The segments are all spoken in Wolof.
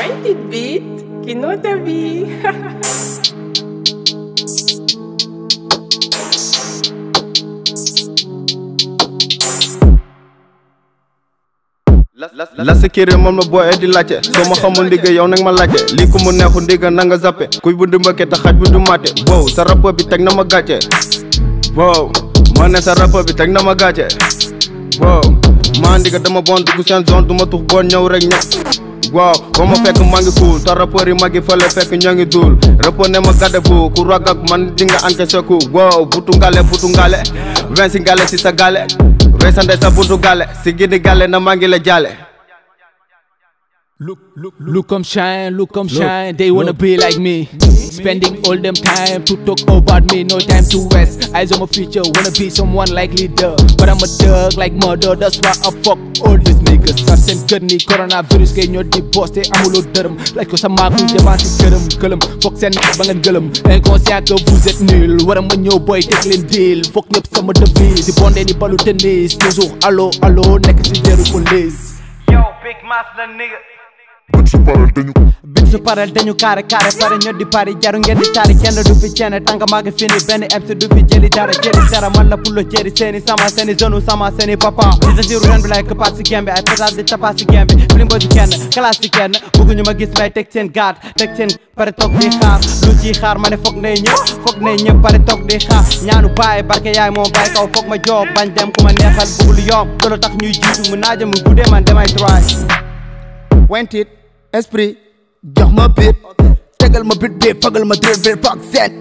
Wendy Beat, qui know ta vie. la sécurité moom la booy di laajte soo ma xamul ndigga yow nag ma laajte lii ku mu neexu ndigga na nga zappe kuy bu mbëkke te xaj bu du màtte wow sa rappeur bi teg na ma gàcce wow ma ne sa rappeur bi teg na ma gàcce wow maa ndigga dama bon dugg seen zone du ma tux bon ñëw rek ñëw waaw ba ma fekk maa ngi cool te rappeur yi magi fële fekk ñoo ngi duul rappeur ne ma gàdde fu ku rag ak man di nga encaissé ku wow butu ngale butu ngale vingt si ngale si sa gale rey sa ndey sa buntu gale si gidi gale na maa ngi la jaale Look, look, look, come shine, look, come shine. They wanna be like me. Spending all them time to talk about me, no time to waste. Eyes on my future, wanna be someone like leader. But I'm a thug like murder, that's why I fuck all these niggas. Sars and gurney, coronavirus, get your deposit, te amuloo dërëm. Like ko sa maag kuy dépense gërëm gëlëm. Foog seen ba ngeen gëlëm. Inconscient que vous êtes nul. War a ma ñëw boy teg leen deal. Foog ñëpp sama devise. Di bondé ni balu tennis. Toujours allo allo nekk ci deru police. Yo, Big Mass the nigga. bit su paral dañu kaare kaare pare ñoo di pari jaru ngeen di taari kenn du fi ceene tànk maa ngi fini benn MC du fi jëli dara jëli dara man la pulo jëri seeni sama seeni zone sama seeni papa di sa siru ren bi lay këppaat si gembe ay pétage di tapaat si gembe filim boo si kenn classe si kenn bëgguñu ma gis may teg seen gaat teg seen pare toog di xaar lu ci xaar ma ne foog nay ñëpp foog nay ñëpp pare toog di xaar ñaanu baay barke yaay moo baay kaw foog ma joob bañ dem ku ma neexal bëggul yomb loolu tax ñuy jiitu mu naaja mu guddee man damay try wentit esprit jox ma bit tegal ma bit bi fagal ma drill bi fuck set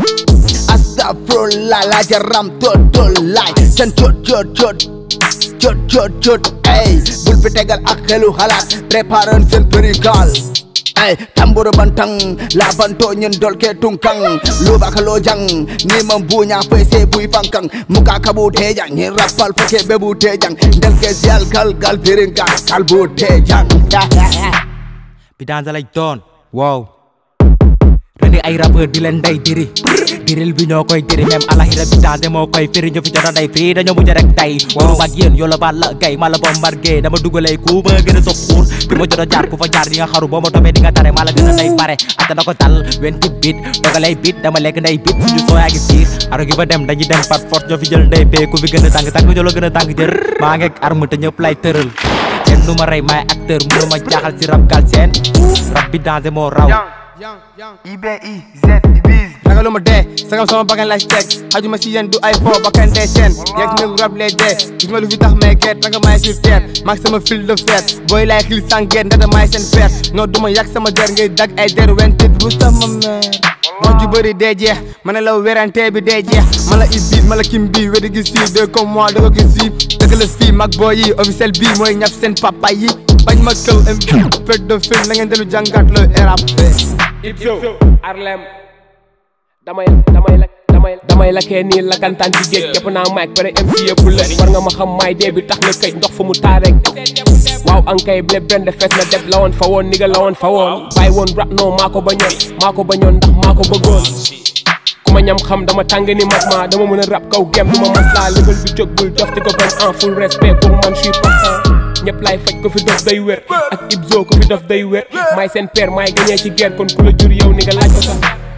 astafurlah la jaram tot tot laay seen jot jot jot jot jot jot ey bul fi tegal ak xelu xalaat préparer seen perigal ay tamburu bantang la banto nyen dolke tungkang luba kalo jang ni mambunya pese bui pangkang muka kabu tejang ni rapal fake bebu tejang delke sial kal kal piringa kalbu tejang bi danger lay doon wow rendi ay rappeur di leen day diri diril bi ñoo koy diri même alaxira bi danger moo koy firi ñu fi jota day fii dañoo mujj rek tay wow mag yéen yoo la baal la gay ma la bombardier dama dugalay ku ba gën a sof xuur fi ma jota jaar ku fa jaar di nga xaru boo ma toppee di nga tare maa la gën a day pare ata na ko tal wenti bit dogalay bit dama lekk nday bit suñu soo yaa ngi fiir aro gi fa dem dañuy dem par force ñoo fi jël ndey bee ku fi gën a tàng tàng ñoo la gën a tàng jër maa ngeeg arme te ñëpp lay tëral kenn du ma rey maay acteur mënu ma jaaxal si rap gal seen rap bi danger moo raw IBI, Z, Biz. ragaluma dee sagam sama bakkan lay teg xajuma si yéen du ay fo bakkan dee seen yeeg néegu rab lay dee gis ma lu fi tax may geet ranga maay sur terre maag sama fil de fer booy laay xil sangeet ndata maay seen fer non duma yàq sama der ngay dag ay der wentit bu sama meer wax ju bëri dee jeex ma ne la werante bi dee jeex ma la is bis ma la kim bi wédi gis fii deux comme moi da ko gis fii dëgg la fii mag booy yi officiel bii mooy ñaf seen papa yi bañ ma këw pet de film na ngeen delu jàngat le rap Ibzo Arlem damay damay la damay damay la kee nii la kantaan ci géej jàpp naa mic pare MC yëpp la war nga ma xam maay dee bi tax na këj ndox fu mu taa rek waaw ankay blé benn fees na deb la woon fa woon niga la woon fa woon bàyyi woon rap non maa ko bañoon maa ko bañoon ndax maa ko bëggoon ku ma ñam xam dama tàng ni mag ma dama mën a rap kaw gem du ma maslaa lëgal bi jóg bul dof di ko bañ en full respect pour man je suis partant ñëpp laay faj ko fi dof day wér ak Ibzo ko fi dof day wér maay seen père maay gañee ci guerre kon ku la jur yow ni nga laaj ko sax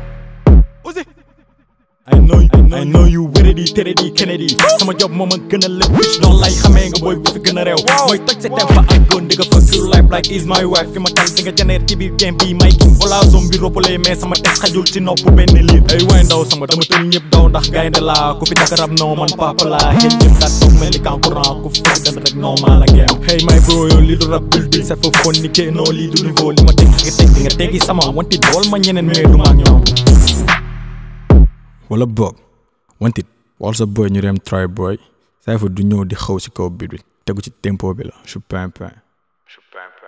I know I know you wéradi tëradi Kennedy sama job moom a gën a lépp bitch noonu lay xamee nga booy bu fi gën a réew mooy toj sa tempa ak góon di nga fa true life like is my wife fi ma tal di nga janeer ci biir game bi may king wala zone bi roppale mais sama teg xajul ci nopp benn liir ay waay ndaw sama dama tël ñëpp daw ndax gaynde laa ku fi daka rab non man papa laa xel jëm kat toog mel ni kankurang ku fi dem rek non maa la geem hey my bro yow lii du rap building sa fa fon ni ke non lii du niveau li ma teg nga teg di nga teggi sama wanti dool ma ñeneen mais du ma ak ñoom wala boog wantit wal sa boy ñu dem try boy saa fa du ñëw di xaw si kaw biir bi tegu ci tempo bi la je suis pimpin je suis pimpin